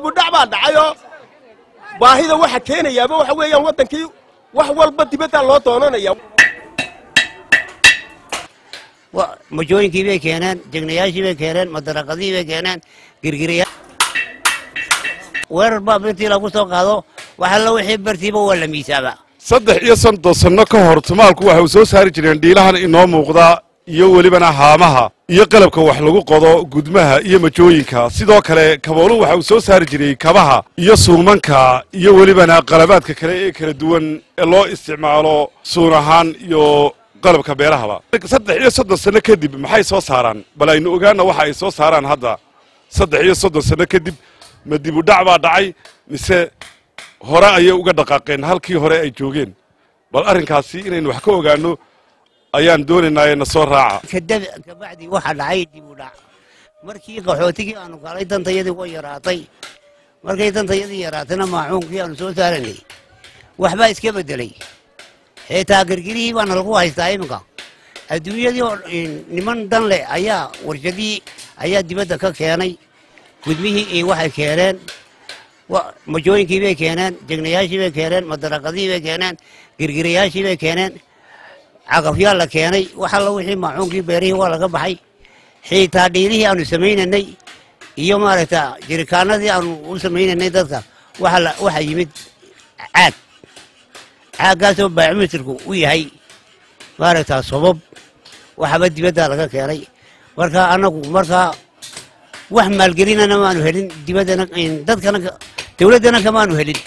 dib u dhac baa dhacayoo baahida waxa keenayaaba waxa weeyaan waddankii wax walba dibaddaa loo doonanaya majooyinkii bay keeneen jegnayaashii bay keeneen madaraqadihii bay keeneen girgiraya weerar baa birtii lagu soo qaado waxalla wixii bartiiba waa la miisaaba saddex iyo soddon sanno ka hor tumaalku waxay u soo saari jireen dhiilahan inoo muuqda iyo welibana haamaha iyo qalabka wax lagu qodo gudmaha iyo majooyinka sidoo kale kabooluhu waxa uu soo saari jiray kabaha iyo suumanka iyo welibana qalabaadka kale ee kala duwan ee loo isticmaalo suun ahaan iyo qalabka beerahaba saddex iyo soddon sanno kadib maxay soo saaraan bal aynu ogaana waxa ay soo saaraan hadda saddex iyo soddon sanno kadib ma dib u dhac baa dhacay mise hore ayay uga dhaqaaqeen halkii hore ay joogeen bal arrinkaasi inaynu wax ka ogaanno ayaan doonaynaa ee na soo raaca kabacdi waxaa dhacay dib u dhac markii qaxootigii aanu galay dantayadii way yaraatay markay dantayadii yaraatayna maacuunkii aanu soo saaranay waxbaa iska beddelay xitaa girgirihii baana lagu haystaa iminka adduunyadii oo niman dan leh ayaa warshadihii ayaa dibadda ka keenay gudmihii iyo waxay keeneen majooyinkii bay keeneen jegnayaashii bay keeneen madaraqadihii bay keeneen girgirayaashii bay keeneen cagafyaa la keenay wax alla wixii maacuunkii beerihii waa laga baxay xiitaa dhiilihii aanu samaynaynay iyo maaragta jirikaanadii aanu u samaynaynay dadka waxa yimid caag caaggaasoo baacimetirku u yahay maaragta sobab waxaba dibaddaa laga keenay marka annagu markaa wax maalgelinana maanu helin dibaddana dadkana dawladdana kamaanu helin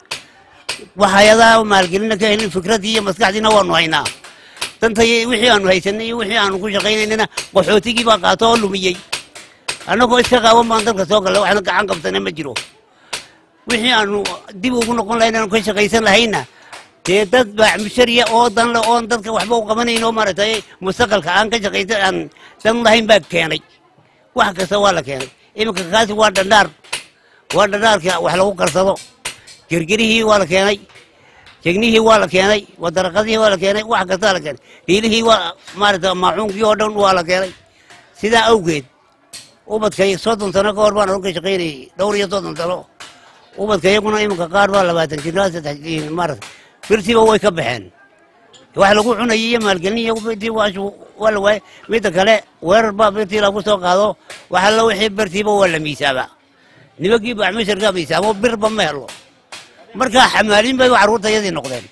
wax hay-adaha maalgelina ka helin fikraddii iyo maskaxdiina waanu haynaa dantay wixii aanu haysanay iyo wixii aanu ku shaqaynaynana qaxootigii baa qaato oo lumiyey annagoo iska qaawan baan dalka soo gallay waxna gacan qabtana ma jiro wixii aanu dib ugu noqon lahayn aanu ka shaqaysan lahayna dee dad baacmushariya oo danle oon dadka waxba u qabanayn oo maaragtay mustaqalka aan ka shaqaysan aan dan lahayn baa keenay wax kasta waa la keenay iminka kaasi waa dhandhaar waa dhandhaarka wax lagu karsado gergerihii waa la keenay jegnihii waa la keenay wadaraqadihii waa la keenay wax kastaa la keenay dhiilihii waa maaragta maacuunkii oo dhan waa la keenay sidaa awgeed ubadkay soddon sano ka hor baan anu ka shaqaynayay dhowr iyo soddon sano ubadka iyaguna iminka qaar baa labaatan jirnaa saddex maarata birtiiba way ka baxeen wax lagu cunayay iyo maalgelin iyo birtii waa la waayay midda kale weerar baa birtii lagu soo qaado wax alla wixii birtiiba waa la miisaaba nimankii bacmisharkaa miisaabo birba ma helo markaa xamaaliin bay carruurtayadii noqdeen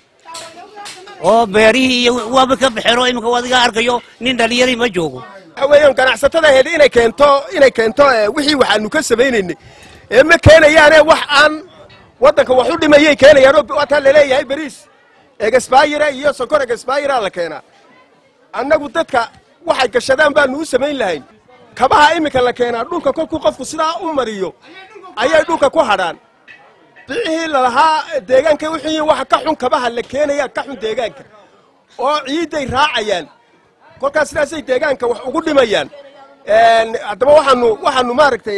oo beerihii iyo waaba ka baxeen oo iminka adiga arkayo nin dhallinyarii ma joogo waxa weeyaan ganacsatada ahayd inay keento inay keento wixii waxaanu ka samaynaynay ee ma keenayaane wax aan waddanka wax u dhimayay keenayaan oo waataa laleeyahay beriis egesbaayira iyo sokor egesbaayira la keenaa annagu dadka waxay gashadaan baanu u samayn lahayn kabaha iminka la keenaa dhulka kolkuu qofku sidaa u mariyo ayay dhulka ku hadhaan bicihii lalahaa deegaanka wixii waxa ka xun kabaha la keenaya ka xun deegaanka oo ciidday raacayaan kolkaas sidaasay deegaanka wax ugu dhimayaan haddaba waxaanu waxaanu maaragtay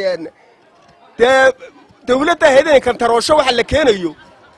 dee dawladda ahayd kantaroosho waxa la keenayo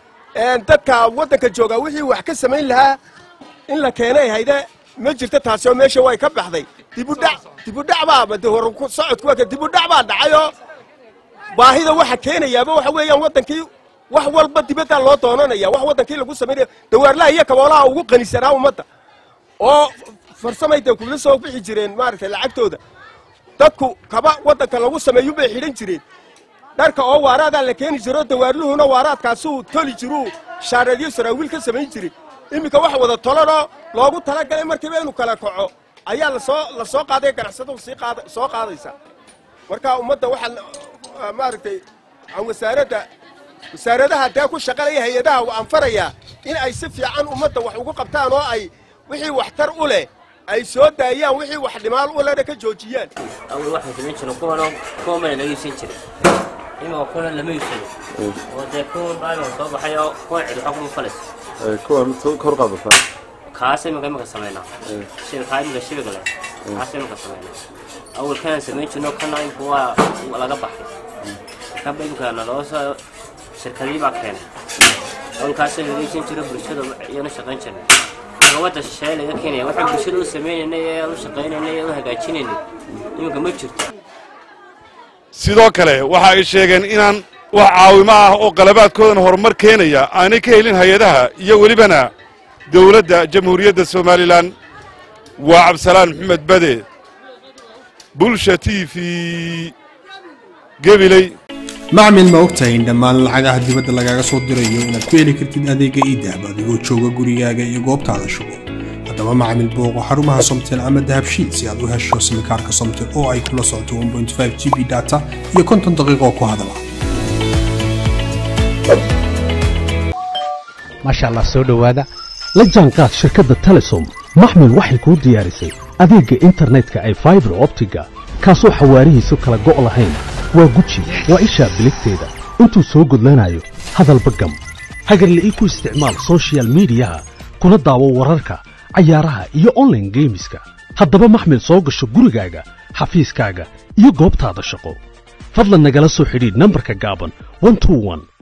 dadka waddanka joogaa wixii wax ka samayn lahaa in la keenay hayde ma jirto taasi oo meesha way ka baxday dibudhac dibudhac baa de hor socodku waa dibudhac baa dhacayoo baahida waxa keenayaaba waxa weeyaan waddankii wax walba dibaddaa loo doonanaya wax waddankii lagu samaynaya dawaarlaha iyo kaboolaha ugu qanisanaa ummadda oo farsamay dee kula soo bixi jireen maaragtay lacagtooda dadku kaba waddanka lagu sameeyu bay xidhan jireen dharka oo waaraadaa la keeni jiro dawaarluhuna waaraadkaasuu toli jiruu shaareedyo saraawiil ka samayn jiray iminka wax wada tolanoo loogu talagalay markiiba inuu kala kaco ayaa lasoo la soo qaaday ganacsatadu sii qaada soo qaadaysa marka ummadda waxaan maaragtay aan wasaaradda wasaaradaha dee ku shaqalaya hay-adaha waan farayaa in ay si fiican ummadda wax ugu qabtaan oo ay wixii waxtar u leh ay soo daayaan wixii wax dhimaal u lehna ka joojiyaan awal waxaan samayn jiro kuwan kuwan bana laga iibsan jiray imika kuwan lama iibsado oo dee kuwan baa soo baxay oo kuwan cid waxa kuma falaysa kuwa mid kor qaadata kaas imika imika samaynaa shibkaa imika shibiga leh kaas imika samaynaa awal kanaan samayn jirno kana imika waa laga baxay kanba imika naloo soo shirkadii baa keenay awalkaasoo laga iibsan jiro bulshada iyana shaqayn jirnay gabadda shisheeye laga keenaya waxaan bulshada u sameynaynay ee u shaqaynaynay ee u hagaajinaynay iminka ma jirto sidoo kale waxa ay sheegeen inaan wax caawimo ah oo qalabaadkoodan horumar keenaya aanay ka helin hay-adaha iyo welibana dowladda jamhuuriyadda somalilan waa cabdisalaan maxamed bade bulsha t v gebiley macmil ma ogtahay in dhammaan lacagaha dibadda lagaaga soo dirayo inaad ku heli kartid adeega iidahab adigoo jooga gurigaaga iyo goobtaada shugo haddaba macmil booqo xarumaha somtel ama dahabshiid si aad u hesho simikaarka somtel oo ay kula socoto 1.5 g b data iyo konton daqiiqo ku hadala maasha allah soo dhowaada la jaanqaad shirkadda telesom maxmil waxay kuu diyaarisay adeegga internetka ay faibar optiga kaasoo xawaarihiisu kala go' lahayn waa guji waa ishaa biligteeda intuu soo gudlanayo hadalba gam hagarle ii ku isticmaal soshiyal miidiyaha kuna daawo wararka cayaaraha iyo onlaine geemiska haddaba maxmil soo gasho gurigaaga xafiiskaaga iyo goobtaada shaqo fadlan nagala soo xidhiidh nambarka gaaban